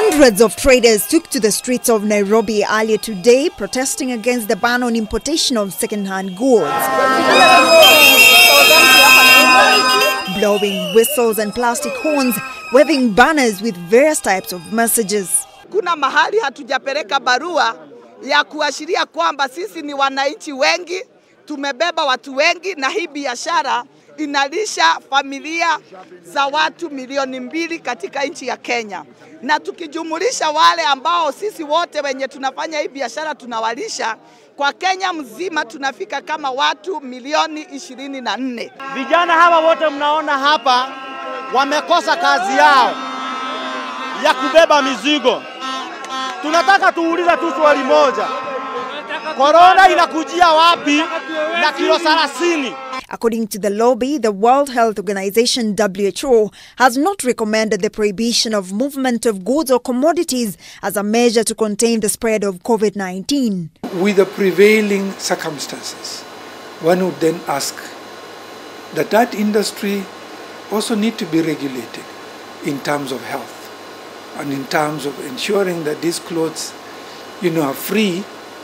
Hundreds of traders took to the streets of Nairobi earlier today protesting against the ban on importation of second-hand goods. Blowing whistles and plastic horns, waving banners with various types of messages. Kuna mahali hatujapeleka barua ya kuashiria kwamba sisi ni wananchi wengi, tumebeba watu wengi, na hii biashara inalisha familia za watu milioni mbili katika nchi ya Kenya, na tukijumulisha wale ambao sisi wote wenye tunafanya hii biashara tunawalisha, kwa Kenya mzima tunafika kama watu milioni ishirini na nne. Vijana hawa wote mnaona hapa wamekosa kazi yao ya kubeba mizigo. Tunataka tuuliza tu swali moja, korona inakujia wapi na kilo 30? According to the lobby, the World Health Organization WHO has not recommended the prohibition of movement of goods or commodities as a measure to contain the spread of COVID-19. With the prevailing circumstances, one would then ask that that industry also need to be regulated in terms of health and in terms of ensuring that these clothes, you know, are free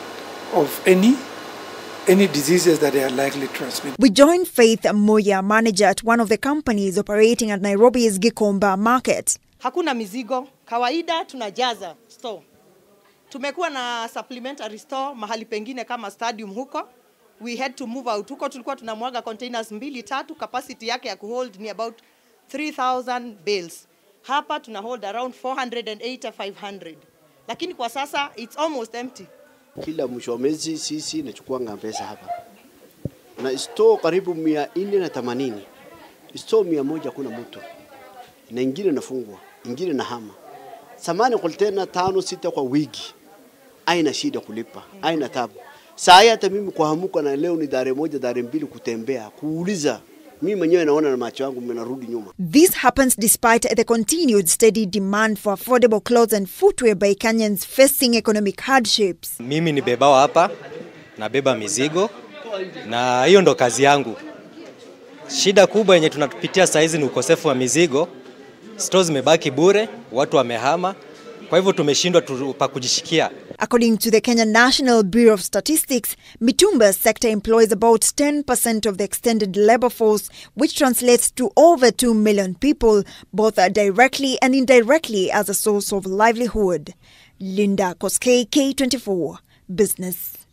of any any diseases that they are likely to transmit. We joined Faith Moya, manager at one of the companies operating at Nairobi's Gikomba market. Hakuna mizigo, kawaida tunajaza store. Tumekuwa na supplementary store mahali pengine kama stadium huko. We had to move out huko, tulikuwa tunamwaga containers mbili tatu, capacity yake ya kuhold ni about 3000 bales. Hapa tuna hold around 480 500, lakini kwa sasa it's almost empty. Kila mwisho wa mwezi sisi nachukuanga pesa hapa na store karibu mia nne na themanini store mia moja kuna mtu na ingine nafungwa ingine na hama samani kontena tano sita kwa wiki, aina shida kulipa, aina tabu. Saa hii hata mimi kuhamuka na leo ni dare moja dare mbili kutembea kuuliza mimi mwenyewe naona na macho yangu narudi nyuma. This happens despite the continued steady demand for affordable clothes and footwear by Kenyans facing economic hardships. Mimi ni bebao hapa, nabeba mizigo na hiyo ndo kazi yangu. Shida kubwa yenye tunapitia saa hizi ni ukosefu wa mizigo. Stores zimebaki bure, watu wamehama, kwa hivyo tumeshindwa tu pa kujishikia. According to the Kenya National Bureau of Statistics, Mitumba sector employs about 10% of the extended labor force, which translates to over 2 million people, both directly and indirectly as a source of livelihood. Linda Koskei, K24, Business.